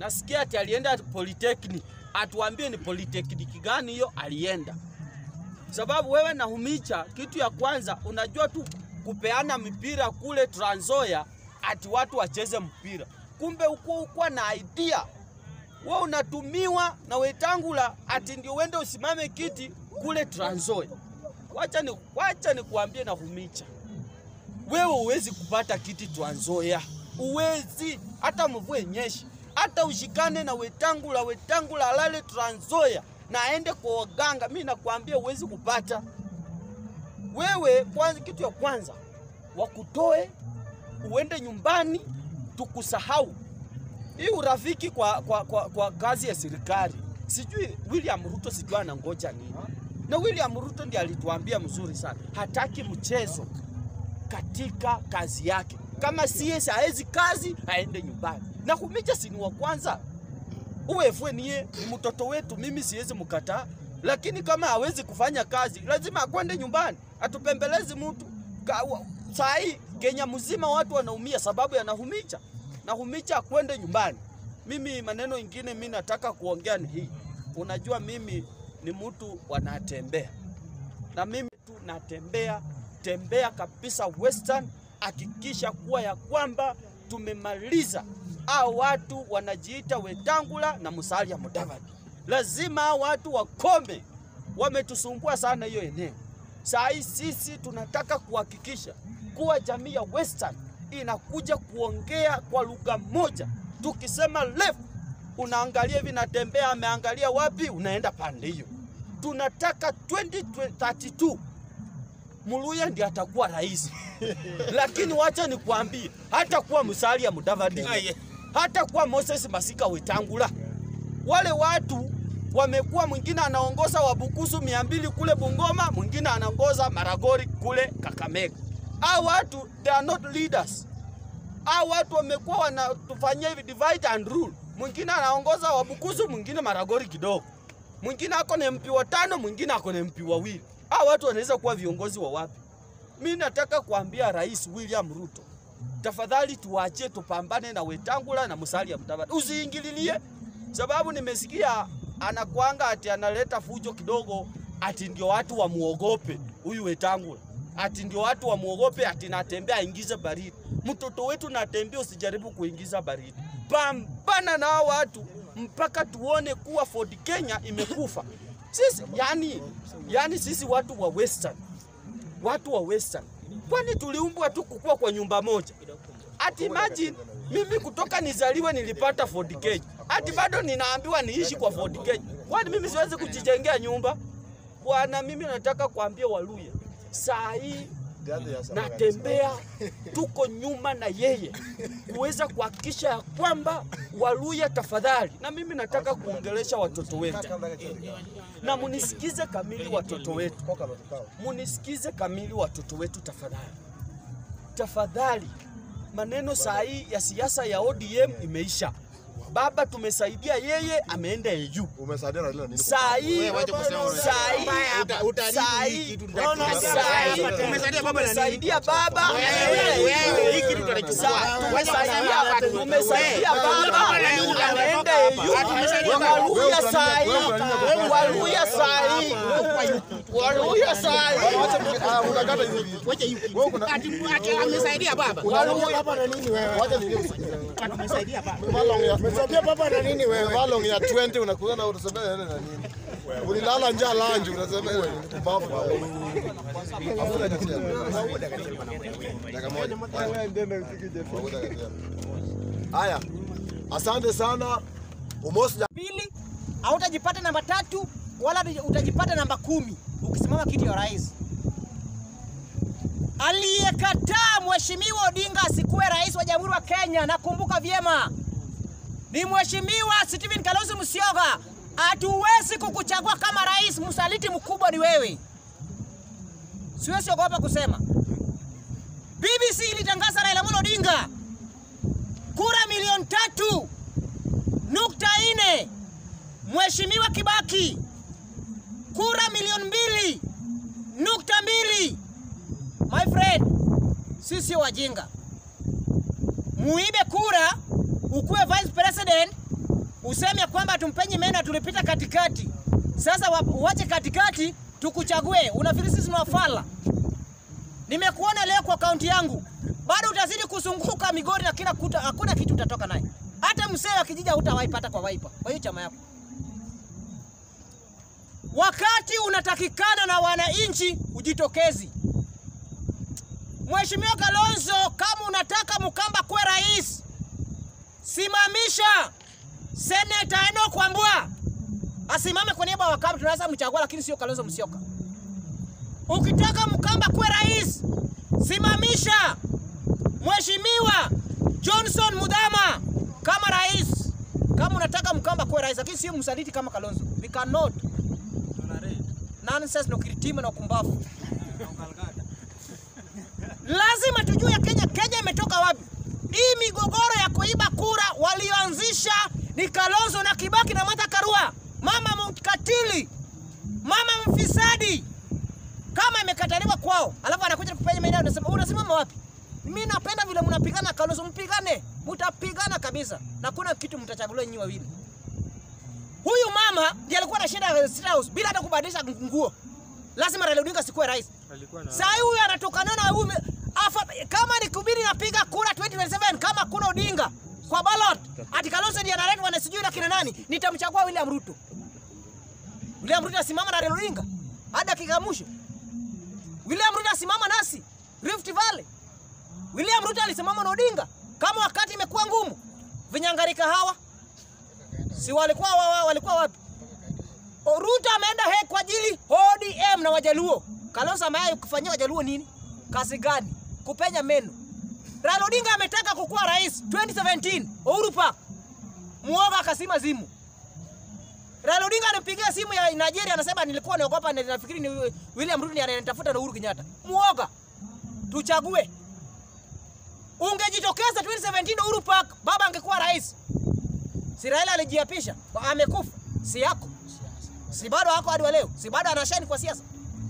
nasikia ati alienda polytechnic, atuambie ni polytechnic gani hiyo alienda, sababu wewe na Humicha, kitu ya kwanza unajua tu kupeana mipira kule Trans Nzoia, ati watu wacheze mpira, kumbe ukuwa ukuwa na idea wewe unatumiwa na Wetangula ati ndio uende usimame kiti kule Trans Nzoia. Wacha ni wacha nikuambie na Humicha, wewe uwezi kupata kiti Trans Nzoia, uwezi hata mvue nyeshi, hata ushikane na Wetangula, Wetangula alale Trans Nzoia na aende kwa waganga, mi nakwambia uwezi kupata. Wewe kwanza, kitu ya kwanza wakutoe uende nyumbani, tukusahau hii urafiki kwa, kwa, kwa, kwa kazi ya serikali. Sijui William Ruto sijui anangoja nini, na William Ruto ndiye alituambia mzuri sana, hataki mchezo katika kazi yake. Kama CS haezi kazi aende nyumbani, na Humicha si ni wa kwanza uwefwe niye ni mtoto wetu, mimi siwezi mkataa, lakini kama hawezi kufanya kazi lazima akwende nyumbani, atupembelezi mtu saa hii Kenya mzima watu wanaumia sababu ya Nahumicha. Nahumicha akwende nyumbani. Mimi maneno ingine mi nataka kuongea ni hii, unajua mimi ni mtu wanatembea na mimi tu natembea tembea kabisa Western, hakikisha kuwa ya kwamba tumemaliza hao watu wanajiita Wetangula na Musalia Mudavadi. Lazima hao watu wakome, wametusumbua sana hiyo eneo. Saa hii sisi tunataka kuhakikisha kuwa jamii ya Western inakuja kuongea kwa lugha moja. Tukisema left, unaangalia hivi, natembea ameangalia wapi, unaenda pande hiyo. Tunataka 2032 Muluya ndiye atakuwa rais, lakini wacha nikwambie, hata kuwa Musalia Mudavadi, hata kuwa Moses Masika Wetangula, wale watu wamekuwa, mwingine anaongoza Wabukusu mia mbili kule Bungoma, mwingine anaongoza Maragori kule Kakamega. Hao watu they are not leaders. Hao watu wamekuwa wanatufanyia hivi divide and rule. Mwingine anaongoza Wabukusu, mwingine Maragori kidogo, mwingine ako na MP watano, mwingine ako na MP wawili. Hao watu wanaweza kuwa viongozi wa wapi? Mi nataka kuambia Rais William Ruto, tafadhali tuwaachie tupambane na Wetangula na Musalia Mudavadi, usiingililie, sababu nimesikia anakwanga ati analeta fujo kidogo, ati ndio watu wamuogope huyu Wetangula, ati ndio watu wamuogope, ati natembea aingize baridi. Mtoto wetu natembea, usijaribu kuingiza baridi. Pambana na hao watu mpaka tuone kuwa Ford Kenya imekufa. Sisi yani, yani sisi watu wa Western, watu wa Western, kwani tuliumbwa tu kukua kwa nyumba moja? Ati imagine mimi kutoka nizaliwe nilipata Ford Kenya, ati bado ninaambiwa niishi kwa Ford Kenya. Kwani mimi siwezi kujijengea nyumba? Bwana, mimi nataka kuambia Waluya saa hii natembea, tuko nyuma na yeye kuweza kuhakikisha ya kwamba Waluya tafadhali, na mimi nataka kuongelesha watoto wetu, na munisikize kamili watoto wetu, munisikize kamili watoto wetu tafadhali, tafadhali. Maneno saa hii ya siasa ya ODM imeisha. Baba tumesaidia yeye, ameenda EU. Umesaidia Raila nini? Saa hii saa hii saa hii saa hii Umesaidia baba na nini? tumesaidia baba Wewe, wewe, hii kitu tunachukua. Sa- tumesaidia tumesaidia baba ameenda EU. Tumesaidia baba. Waluya saa hii Waluya saa hii Waluya saa hii Ah, unakata hizi vitu. Wacha hiyo kitu. Wewe kuna Ati ati amesaidia baba. baba na nini wewe? Wacha nini? Amesaidia baba. Malong ya Umesaidia baba na nini wewe? Malong ya 20 unakuja na unasema yeye na nini? Ulilala njaa lanji unasema yeye ni mpumbavu. Hakuna kitu. Dakika moja. Haya. Asante sana. Umoja pili hautajipata namba tatu wala utajipata namba kumi ukisimama kiti ya rais. Aliyekataa mheshimiwa Odinga asikuwe rais wa jamhuri wa Kenya, nakumbuka vyema, ni mheshimiwa Stephen Kalonzo Musyoka. Hatuwezi kukuchagua kama rais, msaliti mkubwa ni wewe. Siwezi ogopa kusema. BBC ilitangaza Raila Amolo Odinga kura milioni tatu nukta nne Mheshimiwa Kibaki kura milioni mbili nukta mbili. My friend, sisi sio wajinga. Muibe kura ukuwe vice president, useme kwamba tumpenyi mena tulipita katikati. Sasa wa- uache katikati tukuchague. Unafikiri sisi ni wafala? Nimekuona leo kwa kaunti yangu, bado utazidi kuzunguka Migori na kila kuta, hakuna kitu utatoka naye. Hata msee wa kijiji hutawaipata kwa waipa, kwa hiyo chama yako. Wakati unatakikana na wananchi ujitokezi. Mheshimiwa Kalonzo, kama unataka Mkamba kuwe rais, simamisha Seneta Enoch Wambua asimame kwa niaba ya Wakamba, tunaweza mchagua, lakini sio Kalonzo Musyoka. Ukitaka Mkamba kuwe rais, simamisha Mheshimiwa Johnson Mudhama kama rais. Kama unataka Mkamba kuwe rais, lakini sio msaliti kama Kalonzo. We cannot. Nonsense na ukiritima na ukumbavu. Lazima tujue Kenya, Kenya imetoka wapi? Hii migogoro ya kuiba kura walioanzisha ni Kalonzo na Kibaki na Martha Karua, mama mkatili, mama mfisadi. Kama imekataliwa kwao, alafu anakuja kupenya maeneo, unasema unasimama wapi? Mimi napenda vile mnapigana Kalonzo, mpigane, mtapigana kabisa, na kuna kitu mtachaguliwa nyinyi wawili. Huyu mama ndiye alikuwa anashinda State House bila hata kubadilisha nguo. Lazima Raila Odinga sikuwe rais. Sasa huyu anatokana na huyu afa, kama ni kubiri napiga kura 2027 kama kuna Odinga kwa ballot ati Kalonzo ndiye analetwa na sijui na kina nani, nitamchagua William Ruto. William Ruto asimama na Raila Odinga hadi dakika ya mwisho. William Ruto asimama nasi Rift Valley. William Ruto alisimama na Odinga kama wakati imekuwa ngumu. Vinyangarika hawa si walikuwa wa, wa, walikuwa wapi? O, Ruto ameenda he kwa ajili ODM na Wajaluo. Kalonzo ameaya kufanyia Wajaluo nini? Kazi gani? Kupenya meno. Raila Odinga ametaka kukuwa rais 2017 Uhuru Park. Muoga akasima zimu. Raila Odinga anapigia simu ya Nigeria anasema nilikuwa naogopa na nafikiri ni William Ruto ndiye ananitafuta na Uhuru Kenyatta. Muoga. Tuchague. Ungejitokeza 2017 Uhuru Park, baba angekuwa rais. Si Raila alijiapisha, amekufa. Si yako. Si bado hako hadi wa leo. Si bado anashani kwa siasa.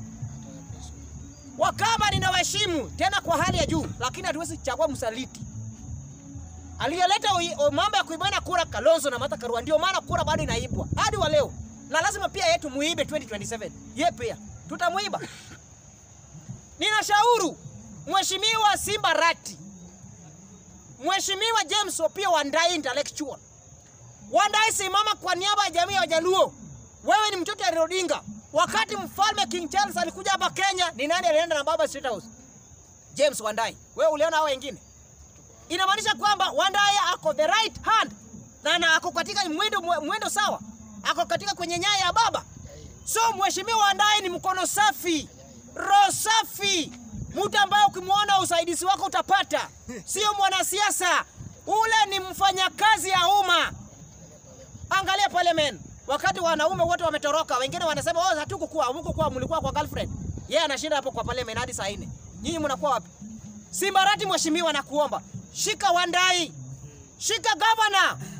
Wakamba ninawaheshimu tena kwa hali ya juu, lakini hatuwezi chagua msaliti. Aliyeleta ui- o- mambo ya kuibana kura Kalonzo na Martha Karua, ndio maana kura bado inaibwa hadi wa leo, na lazima pia yetu muibe 2027. Ye pia tutamuiba. Ninashauri Mheshimiwa Simba Rati, Mheshimiwa James Opio Wandai intellectual, Wandai simama kwa niaba ya jamii ya Wajaluo. Wewe ni mtoto wa Raila Odinga. Wakati mfalme King Charles alikuja hapa Kenya, ni nani alienda na baba State House? James Wandai. Wewe uliona hao wengine? Inamaanisha kwamba Wandai ako the right hand na, na ako katika mwendo, mwendo sawa, ako katika kwenye nyaya ya baba. So mheshimiwa Wandai ni mkono safi, roho safi, mtu ambaye ukimwona usaidizi wako utapata, sio mwanasiasa. Ule ni mfanyakazi ya umma. Angalia parliament, wakati wanaume wote wametoroka, wengine wanasema oh, hatukukuwa hamkukuwa, mlikuwa kwa girlfriend. Yeye anashinda hapo kwa parliament hadi saa nne. Nyinyi mnakuwa wapi? Simbarati mheshimiwa, nakuomba shika Wandai, shika gavana,